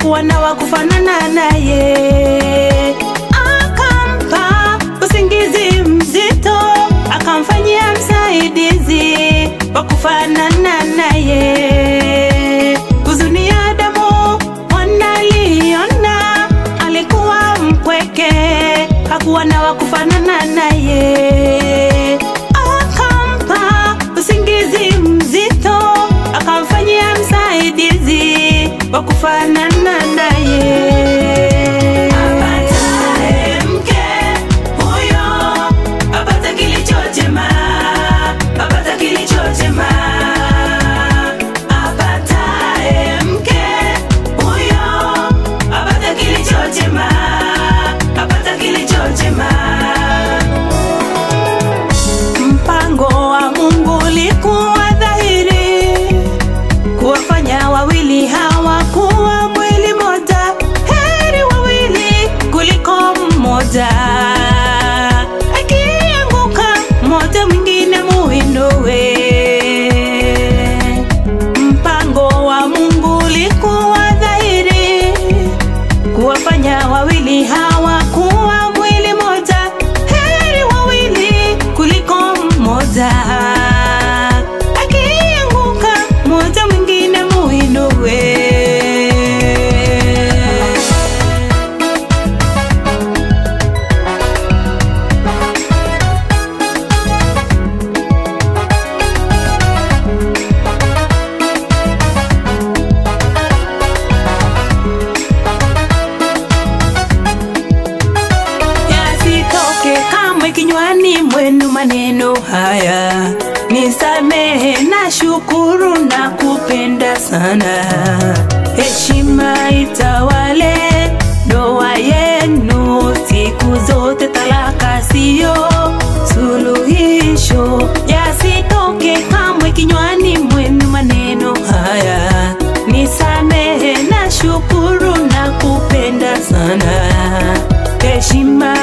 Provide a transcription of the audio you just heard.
hakuwa na wa kufanana naye, akampa usingizi mzito, akamfanyia msaidizi wa kufanana naye. Huzuni ya Adamu wanaliona, alikuwa mpweke, hakuwa na wa kufanana naye, akampa usingizi mzito, akamfanyia msaidizi wa kufanana naye. Apataye mke huyo apata kilicho chema, apata kilicho chema. Apataye mke huyo apata kilicho chema, apata kilicho chema. Mpango wa Mungu ulikuwa dhahiri kuwafanya wawili hawa kuwa mwili moja, heri wawili kuliko mmoja. Akianguka mmoja, mwingine muinue. Mpango wa Mungu ulikuwa dhahiri kuwafanya wawili hawa kuwa mwili moja, heri wawili kuliko mmoja. Akianguka mmoja, mwingine muinue. yasitoke kamwe kinywani mwenu maneno haya, nisamehe na shukuru na kupenda sana. Heshima itawale ndoa yenu siku zote, talaka siyo suluhisho. Yasitoke kamwe kinywani mwenu maneno haya, nisamehe na shukuru na kupenda sana heshima